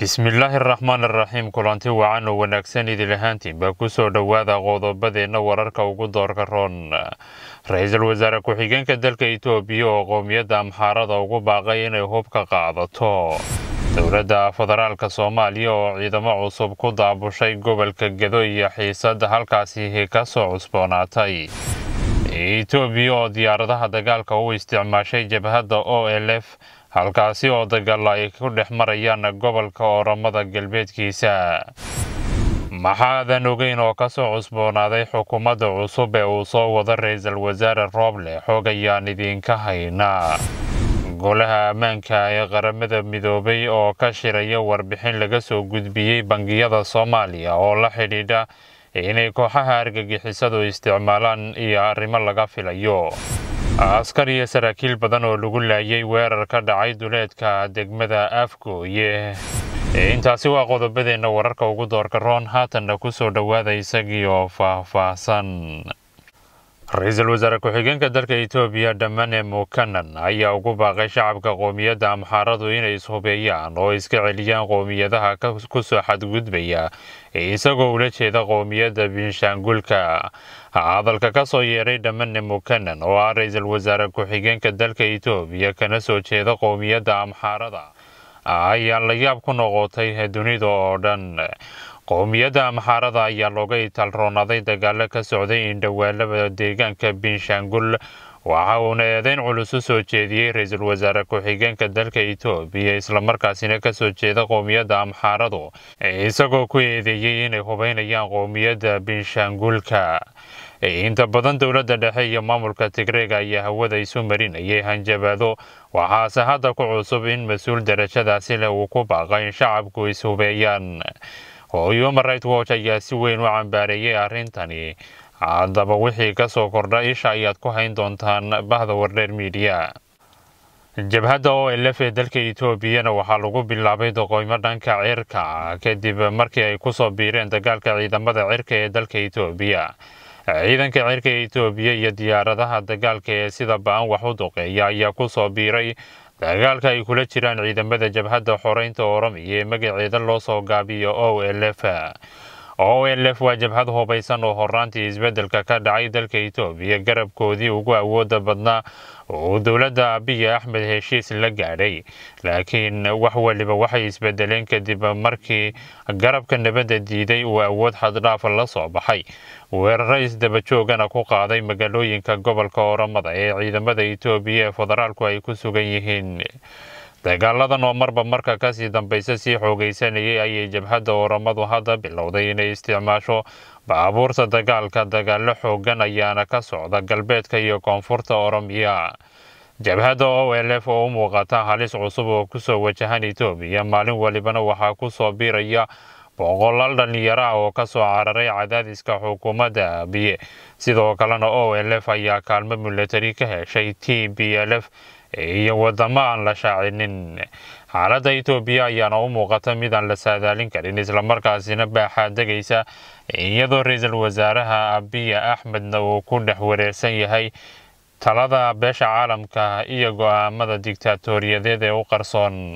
bismillaahi araxmaan araxiim kulanti wacan oo wanaagsan idil ahaantiinba kusoo dhowaada qodobadeenna wararka ugu doorka roon ra-iisul wasaare ku-xigeenka dalka itoobiya oo qowmiyadda amxaarada ugu baaqay inay hub ka qaadato dowladda federaalka soomaaliya oo ciidamo cusub ku daabushay gobolka gedo iyo xiisad halkaasi ka soo cusboonaatay itoobiya oo diyaaradaha dagaalka u isticmaashay jabhadda o l f halkaasi oo dagaalla ay ku dhex marayaan gobolka oramada galbeedkiisa maxaadan ogeyn oo ka soo cusboonaaday xukuumadda cusub ee uu soo wado ra-iisul wasaare rooble xoog ayaan idiinka haynaa golaha ammaanka ee qaramada midoobay oo ka shiraya warbixin laga soo gudbiyey bangiyada soomaaliya oo la xidhiidha inay kooxaha argagixisadu isticmaalaan iyo arrimo laga filayo askar iyo saraakiil badan oo lagu laayay weerar ka dhacay duleedka degmada afgooye intaasi waa qodobadeenna wararka ugu doorka roon haatanna ku soo dhowaada isagii oo faah-faahsan ra-iisul wasaare ku-xigeenka dalka itoobiya dhamane mukanan ayaa ugu baaqay shacabka qowmiyadda amxaaradu inay ishubeeyaan oo iska celiyaan qowmiyadaha kusoo xadgudbaya isagoo ula jeeda qowmiyadda binshaangulka hadalka ka soo yeeray dhamane mukanan oo ah ra-iisul wasaare ku-xigeenka dalka itoobiya kana soo jeeda qowmiyadda amxaarada ayaa la yaab ku noqotay dunida oo dhan qowmiyadda amxaarada ayaa looga itaalroonaaday dagaalo ka socday indhawaalada deegaanka binshaangul waxa uuna eedeyn culus u soo jeediyey ra-iisul wasaare ku-xigeenka dalka itoobiya islamarkaasina kasoo jeeda qowmiyadda amxaaradu isagoo ku eedeeyey inay hubeynayaan qowmiyadda binshaangulka inta badan dowladda dhexe iyo maamulka tigreega ayaa hawada isu marinayay hanjabaado waxaase hadda ku cusub in mas-uul darajadaasi leh uu ku baaqa in shacabku ishubeeyaan human right watch ayaa si weyn u cambaareeyay arrintani haddaba wixii ka soo kordha isha ayaad ku hayn doontaan bahda wardheer miidiya jabhadda o l f ee dalka etoobiyana waxaa lagu bilaabay doqoymo dhanka cirka kadib markii ay kusoo biireen dagaalka ciidamada cirka ee dalka etoobiya ciidanka cirka ee etoobiya iyo diyaaradaha dagaalka ee sida ba-an wax u duqeeya ayaa kusoo biiray dagaalka ay kula jiraan ciidamada jabhadda xoreynta oromiya ee magaceeda loo soo gaabiyo o l f o l f waa jabhad hubaysan oo horaantii isbeddelka ka dhacay dalka etoobiya garabkoodii ugu awooda badnaa oo dowladda abiya axmed heshiis la gaadhay laakiin wax waliba waxay isbedeleen kadib markii garabka nabadda diiday uu awood xaddhaafa la soo baxay weeraro isdabajoogana ku qaaday magaalooyinka gobolka oramada ee ciidamada etoobiya ee federaalku ay ku sugan yihiin dagaaladan oo marba marka kasii dambaysa sii xoogaysanayay ayay jabhadda oramadu hadda bilowday inay isticmaasho baabuurta dagaalka dagaalo xoogan ayaana ka socda galbeedka iyo koonfurta oromiya jabhadda o l f oo u muuqata halis cusub oo kusoo wajahan etoobiya maalin walibana waxaa kusoo biiraya boqolaal dhalinyaro ah oo kasoo cararay cadaadiska xukuumadda abiye sidoo kalena o l f ayaa kaalmo milatari ka heshay t b l f iyo wadamo aan la shaacinin xaaladda etoobiya ayaana u muuqata mid aan la saadaalin karin islamarkaasina baaxaa degaysa iyadoo ra-iisul wasaaraha abiya axmedna uu ku dhex wareersan yahay talada beesha caalamka iyo go-aamada digtaatoriyadeed ee u qarsoon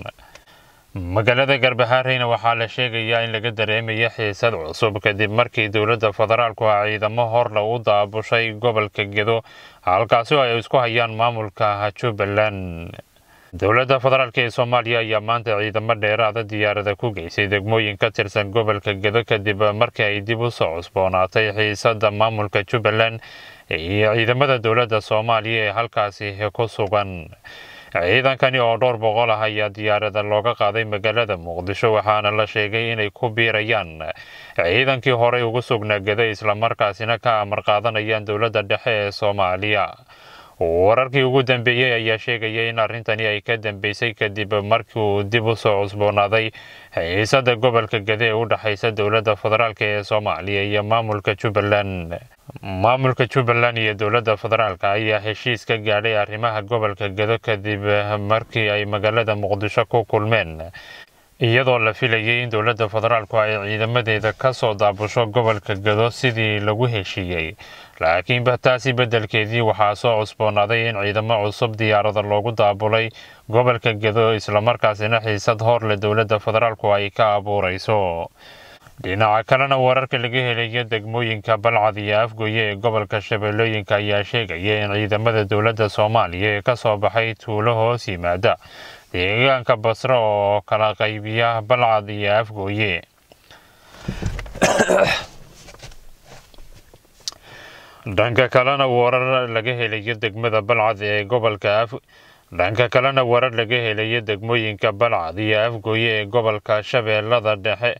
magaalada garbahaareyna waxaa la sheegayaa in laga dareemayo xiisad cusub kadib markii dowladda federaalku a ciidamo horle u daabushay gobolka gedo halkaasi oo ay isku hayaan maamulka jubbaland dowladda federaalk ee soomaaliya ayaa maanta ciidamo dheeraada diyaarada ku geysay degmooyin ka tirsan gobolka gedo kadib markii ay dib u soo cusboonaatay xiisadda maamulka jubbaland iyo ciidamada dowladda soomaaliya ee halkaasi ku sugan ciidankani oo dhowr boqol ah ayaa diyaarada looga qaaday magaalada muqdisho waxaana la sheegay inay ku biirayaan ciidankii horey ugu sugnaa geda islamarkaasina ka amar qaadanayaan dowladda dhexe ee soomaaliya wararkii ugu dambeeyey ayaa sheegaya in arrintani ay ka dambeysay kadib markii uu dib u soo cusboonaaday xiisada gobolka gede ee u dhexaysa dowladda federaalk ee soomaaliya iyo maamulka jubbaland maamulka jubbaland iyo dowladda federaalk ayaa heshiis ka gaadhay arrimaha gobolka gedo kadib markii ay magaalada muqdisho ku kulmeen iyadoo la filayay in dowladda federaalku ay ciidamadeeda ka soo daabusho gobolka gado sidii lagu heshiiyey laakiinba taasi beddelkeedii waxaa soo cusboonaaday in ciidamo cusub diyaarada loogu daabulay gobolka gado islamarkaasina xiisad horle dowladda federaalku ay ka abuurayso dhinaca kalena wararka laga helayo degmooyinka balcad iyo afgoye ee gobolka shabeellooyinka ayaa sheegaya in ciidamada dowladda soomaaliya ee ka soo baxay tuulo hoos yimaada deegaanka basre oo kala qaybiya balcad iyo afgooye dhanka kalena warar laga helayo degmada balcad ee gobolka af dhanka kalena warar laga helayo degmooyinka balcad iyo afgooye ee gobolka shabeellada dhexe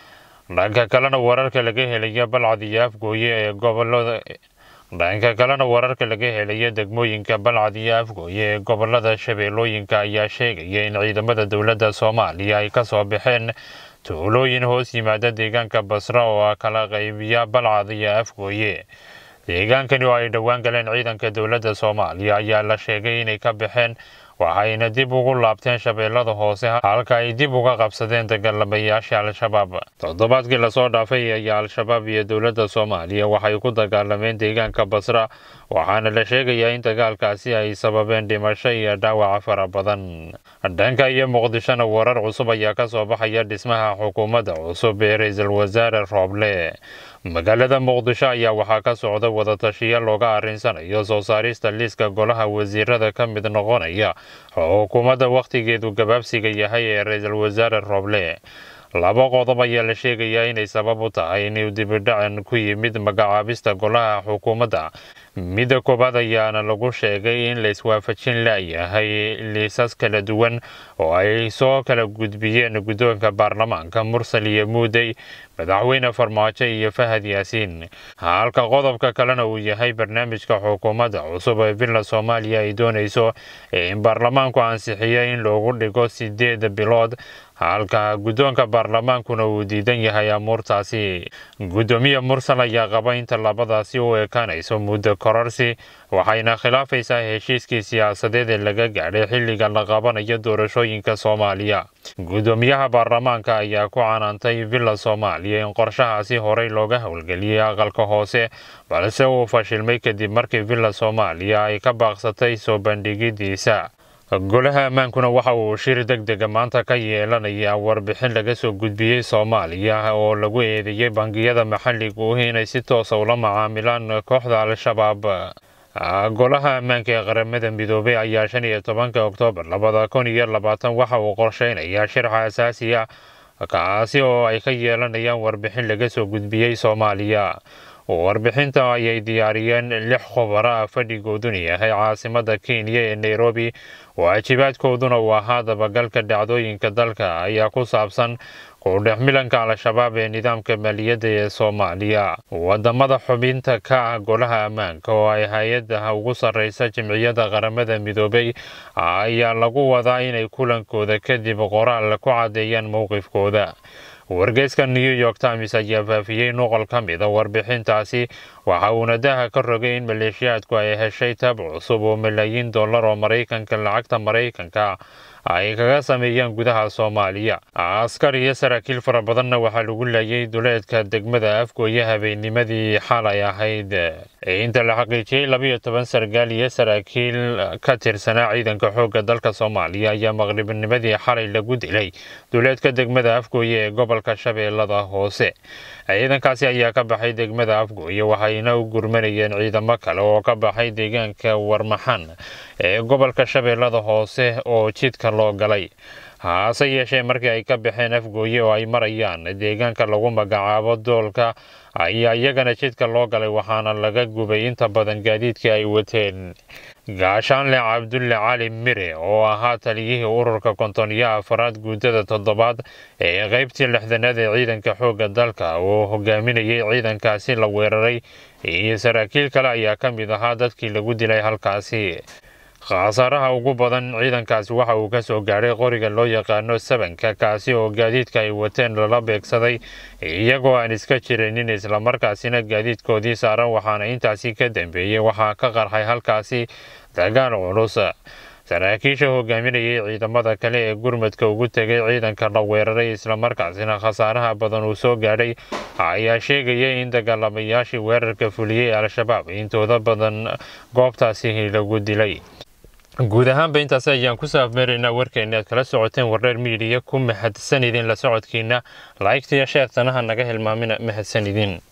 dhanka kalena wararka laga helayo balcad iyo afgooye ee gobolada dhanka kalena wararka laga helayo degmooyinka balcad iyo afgooye ee gobolada shabeellooyinka ayaa sheegaya in ciidamada dowladda soomaaliya ay ka soo baxeen tuulooyin hoos yimaada deegaanka basra oo kala qaybiya balcad iyo afgooye deegaankani oo ay dhowaan galeen ciidanka dowladda soomaaliya ayaa la sheegay inay ka baxeen waxayna dib ugu laabteen shabeellada hoose halka ay dib uga qabsadeen dagaalamayaasha al-shabaab toddobaadkii lasoo dhaafay ayaa al-shabaab iyo dowladda soomaaliya waxay ku dagaalameen deegaanka basra waxaana la sheegayaa in dagaalkaasi ay sababeen dhimasho iyo dhaawaca fara badan dhanka iyo muqdishona warar cusub ayaa ka soo baxaya dhismaha xukuumadda cusub ee ra-iisul wasaare rooble magaalada muqdisho ayaa waxaa ka socda wadatashiya looga arrinsanayo soo saarista liiska golaha wasiirada ka mid noqonaya xukuumadda wakhtigeedu gabaabsiga yahay ee ra-iisul wasaare rooble laba qodob ayaa la sheegayaa inay sabab u tahay inuu dibidhacan ku yimid magacaabista golaha xukuumadda midda koowaad ayaana lagu sheegay in la iswaafajin layahay liisas kala duwan oo ay soo kala gudbiyeen guddoonka baarlamaanka mursal iyo muudey madaxweyne farmaajo iyo fahad yaasiin halka qodobka kalena uu yahay barnaamijka xukuumadda cusub ee villa soomaaliya ay doonayso in baarlamaanku ansixiyo in loogu dhigo sideed bilood halka guddoonka baarlamaankuna uu diidan yahay amuurtaasi guddoomiye mursal ayaa qaba inta labadaasi u ekaanayso muddo kororsi waxayna khilaafaysaa heshiiskii siyaasadeed ee laga gaadhay xilliga la qabanayo doorashooyinka soomaaliya guddoomiyaha baarlamaanka ayaa ku canaantay villa soomaaliya in qorshahaasi horey looga howlgeliyey aqalka hoose balse uu fashilmay kadib markii villa soomaaliya ay ka baaqsatay soo bandhigidiisa golaha ammaankuna waxa uu shir deg dega maanta ka yeelanayaa warbixin laga soo gudbiyey soomaaliya oo lagu eedeeyey bangiyada maxalligu inay si toosa ula macaamilaan kooxda al-shabaab golaha ammaanka ee qaramada midoobay ayaa shan iyo tobanka oktoobar labada kun iyo labaatan waxa uu qorsheynayaa shirxa asaasi ah kaasi oo ay ka yeelanayaan warbixin laga soo gudbiyey soomaaliya warbixinta ayay diyaariyeen lix khubaro ah fadhigooduna yahay caasimada kenya ee nairobi waajibaadkooduna uu ahaa dabagalka dhacdooyinka dalka ayaa ku saabsan kudhexmilanka al-shabaab ee nidaamka maaliyadda ee soomaaliya wadamada xubinta ka ah golaha ammaanka oo ay hay-adaha ugu sarreysa jimciyadda qaramada midoobay ayaa lagu wadaa inay kulankooda kadib qoraal ku caddeeyaan mowqifkooda wargeyska new york times ayaa faafiyey nuqol ka mida warbixintaasi waxa uuna daha ka rogay in maleeshiyaadku ay heshay tab cusub oo malaayiin dollar oo maraykanka lacagta maraykanka ay kaga sameeyaan gudaha soomaaliya askar iyo saraakiil fara badanna waxaa lagu laayay duleedka degmada afgooye habeennimadii xalay ahayd inta la xaqiijiyey labayo toban sargaal iyo saraakiil ka tirsanaa ciidanka xoogga dalka soomaaliya ayaa maqribnimadii xalay lagu dilay duleedka degmada afgooye ee gobolka shabeellada hoose ciidankaasi ayaa ka baxay degmada afgooye waxayna u gurmanayeen ciidamo kale oo ka baxay deegaanka warmaxan ee gobolka shabeellada hoose oo jidka loo galay hase yeeshee markii ay ka baxeen afgooye oo ay marayaan deegaanka lagu magacaabo doolka ayaa iyagana jidka loo galay waxaana laga gubay inta badan gaadiidkii ay wateen gaashaanle cabdulle cali mire oo ahaa taliyihii ururka konton-iyo afaraad guutada toddobaad ee qaybtii lixdanaad ee ciidanka xoogga dalka oo hogaaminayay ciidankaasi la weeraray iyo saraakiil kale ayaa ka mid ahaa dadkii lagu dilay halkaasi khasaaraha ugu badan ciidankaasi waxa uu ka soo gaadhay qoriga loo yaqaano sabanka kaasi oo gaadiidka ay wateen lala beegsaday iyagoo aan iska jirinin islamarkaasina gaadiidkoodii saaran waxaana intaasi ka dambeeyey waxaa ka qarxay halkaasi dagaal culus saraakiisha hogaaminayay ciidamada kale ee gurmadka ugu tegay ciidanka la weeraray islamarkaasina khasaaraha badan uu soo gaadhay ayaa sheegaya in dagaalamayaashii weerarka fuliyey al-shabaab intooda badan goobtaasi lagu dilay guud ahaanba intaas ayaan ku saafmeeraynaa warkeena aad kala socoteen wardheer miidiya ku mahadsan idin la socodkiina laygtiya sheektanaha naga hilmaamina mahadsan idin